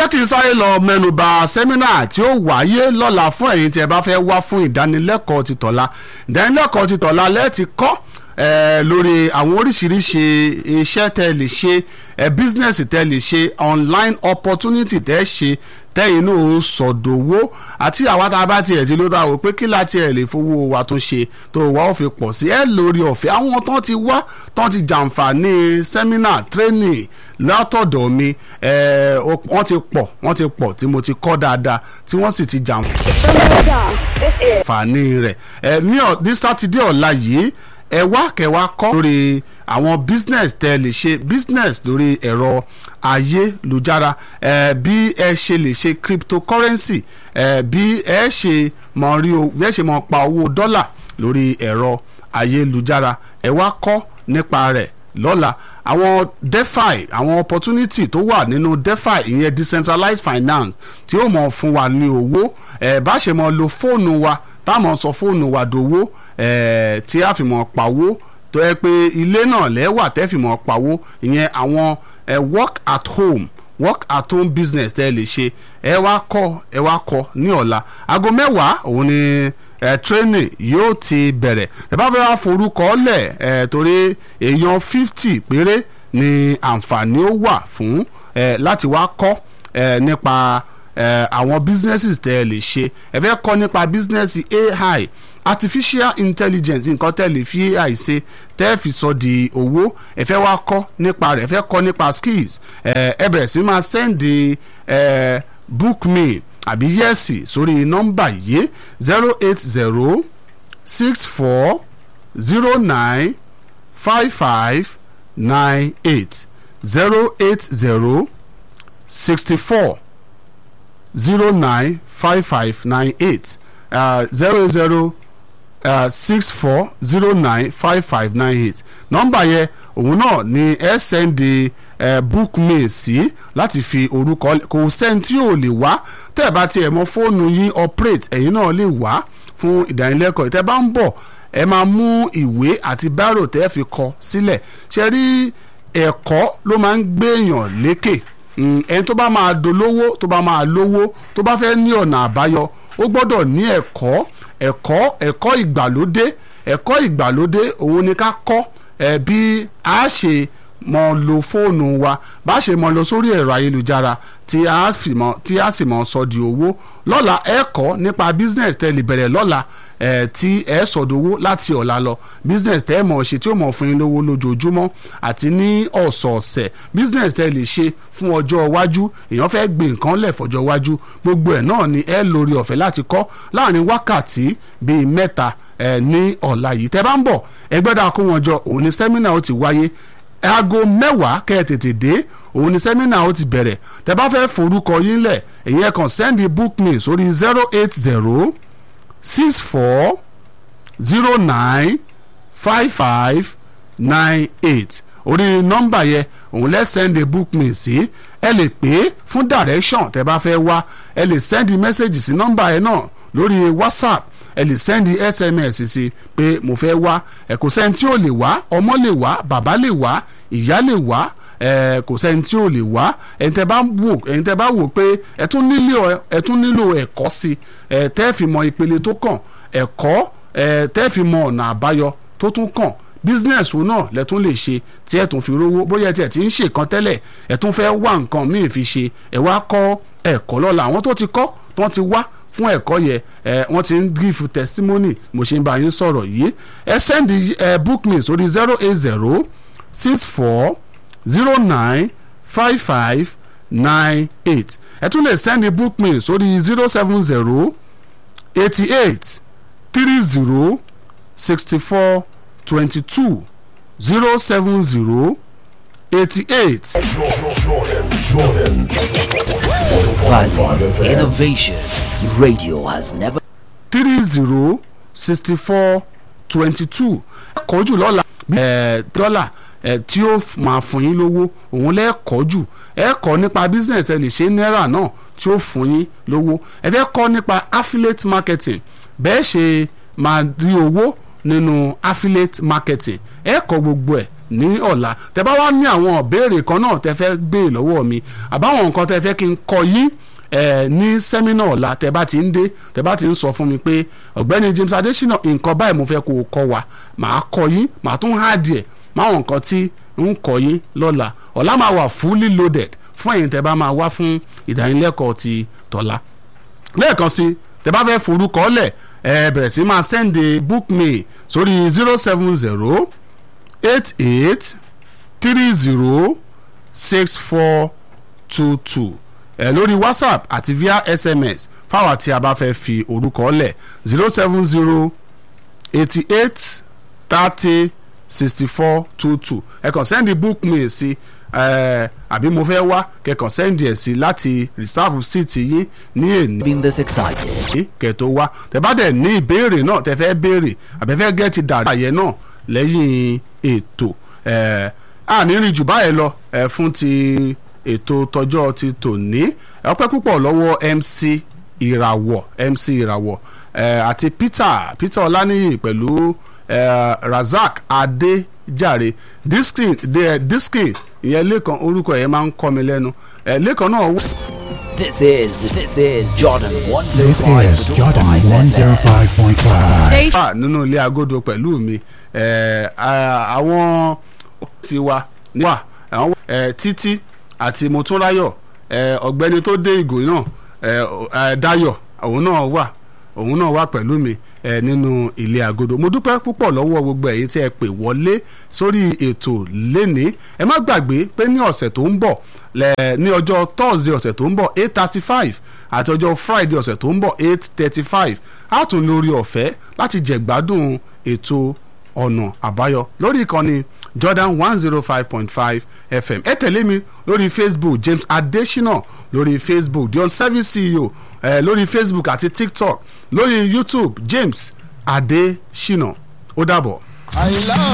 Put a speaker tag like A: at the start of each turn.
A: jẹ́ kí n sáré lọ mẹ́nuba sẹ́mínà tí ó wáyé lọ́la fún ẹ̀yin tí ẹ bá fẹ́ wá fún ìdánilẹ́kọ̀ọ́ ti tọ̀la ìdánilẹ́kọ̀ọ́ ti tọ̀la lẹ́ẹ̀tì kọ́ eh, lórí àwọn oríṣiríṣi iṣẹ́ tẹ́ lè ṣe eh, business tẹ́ lè ṣe online opportunity tẹ́ ṣe tẹ́yìn náà ó sọ̀dọ̀wọ́ àti àwa tá a bá tiẹ̀ ti ló dá o pé kí láti ẹ̀ lè fowó wa tún ṣe tó wà ó fi pọ̀ sí ẹ lórí ọ̀fẹ́ àwọn tán ti wá tán ti jàǹfààní sẹ́mínà training látọ̀dọ̀ mi eh, wọ́n ti pọ̀ wọ́n ti pọ̀ tí mo ti kọ́ dáadáa tí wọ́n sì ti jàǹfààní
B: This is
A: rẹ̀ ẹ ní ọ̀- ní sátidé ọ̀la yìí ẹ wá kẹwàá kọ́ lórí àwọn business tẹ́ ẹ lè ṣe business lórí ẹ̀rọ ayélujára ẹ bí ẹ ṣe lè ṣe cryptocurrency ẹ bí ẹ ṣe mọ rí o bí ẹ ṣe mọ pa owó dọ́là lórí ẹ̀rọ ayélujára ẹ wá kọ́ nípa rẹ̀ lọ́la àwọn defi àwọn opportunity tó wà nínú defi ìyẹn decentralized finance tí ó mọ̀ fún wa ní owó ẹ̀ bá ṣe mọ̀ lo fóònù wa táwọn sọ fóònù wa dowó ẹ̀ tí a fi mọ̀ pawó tó yẹ pé ilé náà lẹ́wà tẹ́ fi mọ̀ pawó ìyẹn àwọn ẹ̀ work at home work at home business tẹ́ ẹ lè ṣe ẹ wá kọ́ ẹ wá kọ́ ní ọ̀la aago mẹ́wàá òun ni ẹ training yóò ti bẹ̀rẹ̀ ẹ bá fẹ́ wá forúkọ lẹ̀ ẹ torí èèyàn fifty péré ni àǹfààní ó wà fún ẹ láti wá kọ́ ẹ nípa ẹ àwọn businesses tẹ́ ẹ lè ṣe ẹ fẹ́ kọ́ nípa business AI artificial intelligence nǹkan tẹ́ lè fi AI ṣe tẹ́ fi sọ di owó ẹ fẹ́ wá kọ́ nípa rẹ̀ ẹ fẹ́ kọ́ nípa skills ẹ ẹ bẹ̀rẹ̀ sí máa send ẹ book me àbí yẹ́sì sórí nọ́mbà yìí zero eight zero six four zero nine five five nine eight zero eight zero sixty four zero nine five five nine eight zero zero six four zero nine five five nine eight nọ́mbà yẹn òun náà ni ẹ sẹ́ndì ẹ book mail sí láti fi orúkọ kò sẹ́ni tí ò lè wá tẹ́ ẹ bá tiẹ̀ mọ fóònù yín operate ẹ̀yin náà lè wá fún ìdánilẹ́kọ̀ọ́ tẹ́ bá ń bọ̀ ẹ máa mú ìwé àti bírò tẹ́ fi kọ sílẹ̀ ṣe rí ẹ̀kọ́ ló máa ń gbéèyàn lékè Mm, ẹni tó bá máa dolówó tó bá máa lówó tó bá fẹ́ ní ọ̀nà àbáyọ ó gbọ́dọ̀ ní ẹ̀kọ́ ẹ̀kọ́ ẹ̀kọ́ ìgbàlódé ẹ̀kọ́ ìgbàlódé òun ni ká kọ́ ẹ̀ bí a ṣe mọ lo fóònù wa bá ṣe mọ lọ sórí ẹ̀rọ ayélujára tí a sì mọ tí a sì mọ sọ di owó lọ́la ẹ kọ́ nípa business tẹ́ lè bẹ̀rẹ̀ lọ́la ẹ̀ tí ẹ sọ̀dọ̀wọ́ láti ọ̀la lọ business tẹ́ ẹ mọ̀ ṣe tí ó mọ̀ fún yín lówó lójoojúmọ́ àti ní ọ̀sọ̀ọ̀sẹ̀ business tẹ́ lè ṣe fún ọjọ́ iwájú èèyàn fẹ́ gbé nǹkan lẹ̀ fọjọ́ iwájú gbogbo ẹ̀ náà ni ẹ lórí ọ̀fẹ́ láti kọ́ láàrin wákàtí bíi mẹ́ta ẹ̀ ní ọ̀la yìí tẹ́ bá ń bọ̀ ẹgbẹ́dà kó wọn jọ òun ni sẹ́mínà ó ti wáyé aago mẹ́wàá kẹ́ ẹ tètè dé òun ni sẹ́mínà ó ti bẹ̀rẹ̀ tẹ́ bá fẹ́ forúkọ yín lẹ̀ èyí ẹ̀ kàn sẹ́ndì book me sórí zero eight zero six four zero nine five five nine eight orí nọ́mbà yẹn òun lẹ́ sẹ́ndì book me sí ẹ lè pè é fún direction tẹ́ bá fẹ́ wá ẹ lè sẹ́ndì message sí nọ́mbà yẹn náà lórí whatsapp ẹ lè sẹ́ndì sms sí pé mo fẹ́ wá ẹ kò sẹ́ni tí ò lè wá ọmọ lè wá bàbá lè wá ìyá lè wá ẹ kò sẹ́ni tí ò lè wá ẹni tẹ́ bá wò ẹni tẹ́ bá wò pé ẹ tún nílò ẹ tún nílò ẹ̀kọ́ sí ẹ tẹ́ fi mọ ìpele tó kàn ẹ̀kọ́ ẹ tẹ́ fi mọ ọ̀nà àbáyọ tó tún kàn business wo náà lẹ tún lè ṣe tí ẹ tún fi rówó bóyá tí ẹ ti ń ṣe kan tẹ́lẹ̀ ẹ tún fẹ́ wá nǹkan míì fi ṣe ẹ wá kọ́ ẹ̀kọ́ lọ́la àwọn tó ti kọ́ tó ti wá fún ẹ̀kọ́ yẹ ẹ wọ́n ti ń give testimony mo ṣe ń bá yín sọ̀rọ̀ yìí ẹ send ẹ book me sórí zero eight zero six four zero nine five five nine eight ẹ tún lè send book me sórí zero seven zero eighty eight three zero sixty four twenty two zero seven zero eighty eight.
C: Jordan, Jordan.
D: Value Innovation Radio has never
A: three zero sixty four twenty two ẹ̀kọ́ jù lọ́la ẹ̀ dọ́là ẹ̀ tí ó f- máa fún yín lówó òun lẹ́ẹ̀kọ́ jù ẹ kọ́ nípa business ẹ lè ṣe náírà náà tí ó fún yín lówó ẹ fẹ́ kọ́ nípa affiliate marketing bẹ́ẹ̀ ṣe máa rí owó nínú affiliate marketing ẹ kọ́ gbogbo ẹ̀ ní ọ̀la tẹ bá wá ní àwọn ìbéèrè kan náà tẹ fẹ́ gbé lọ́wọ́ mi àbáwọn nǹkan tẹ fẹ́ kí n kọ yín ẹ ní sẹ́mínà ọ̀la tẹ bá ti ń dé tẹ bá ti ń sọ fún mi pé ọ̀gbẹ́ni James Adesina nǹkan báyìí mo fẹ́ kó o kọ́ wa màá kọ́ yín màá tún háàdì ẹ̀ máwọn nǹkan tí ń kọ́ yín lọ́la ọ̀la máa wà fully loaded fún ẹ̀yin tẹ bá máa wá fún ìdánilẹ́kọ̀ọ́ ti tọ́la lẹ́ẹ̀kan sí tẹ bá fẹ́ forúkọ lẹ̀ ẹ bẹ̀rẹ̀ sí máa send a book mail sórí zero seven zero eight eight three zero six four two two ẹ lórí whatsapp àti via sms fáwọn tí a bá fẹ́ fi orúkọ lẹ̀ zero seven zero eighty eight thirty sixty four two two ẹ kàn send book mail sí ẹ àbí mo fẹ́ wá kẹkàn send ẹ̀ sí láti reserve seat yín ní èní
D: Been this excited.
A: yìí kẹ́ tó wá tẹ́ bá dẹ̀ ní ìbéèrè náà tẹ́ fẹ́ béèrè àbẹ́fẹ́ gẹ́tì dàrú àyẹ̀ náà lẹ́yìn ètò ẹ̀ ànírín jù báyẹn lọ ẹ̀ fún ti ètò tọjọ́ ti tòní ẹ̀ ọpẹ́ púpọ̀ lọ́wọ́ MC ìràwọ̀ MC ìràwọ̀ ẹ̀ àti Peter Peter Ọláníyì pẹ̀lú ẹ̀ Razak Adéjàre diskin de- diskin ìyẹn lẹ́kan orúkọ yẹn máa ń kọ́ mi lẹ́nu ẹ̀ lẹ́kan náà wọ́n.
D: This is this is Jordan
C: This is Jordan 105.5.
A: wà nínú ilé agodo pẹ̀lú mi ẹ̀, à- àwọn ti wa wà àwọn ẹ̀, títí àti motúnráyọ̀ ẹ̀, ọ̀gbẹ́ni tó dé ìgò náà ẹ̀, ẹ̀, Dayọ̀ òun náà wà òun náà wà pẹ̀lú mi ẹ̀, nínú ilé agodo mo dúpẹ́ púpọ̀ lọ́wọ́ gbogbo ẹ̀yin tí ẹ pè wọlé sórí ètò lénìí ẹ má gbàgbé pé ní ọ̀sẹ̀ tó ń bọ̀ lẹ- ní ọjọ́ Thursday ọ̀sẹ̀ tó ń bọ̀ eight thirty five àti ọjọ́ Friday ọ̀sẹ̀ tó ń bọ̀ eight thirty five á tún lórí ọ̀fẹ́ láti jẹ̀gbádùn ètò ọ̀nà àbáyọ lórí ìkànnì Jordan one zero five point five FM ẹ tẹ̀lé mi lórí Facebook James Adesina lórí Facebook the on-service CEO eh, lórí Facebook àti TikTok lórí YouTube James Adesina ó dàbọ̀.
B: àyìnlá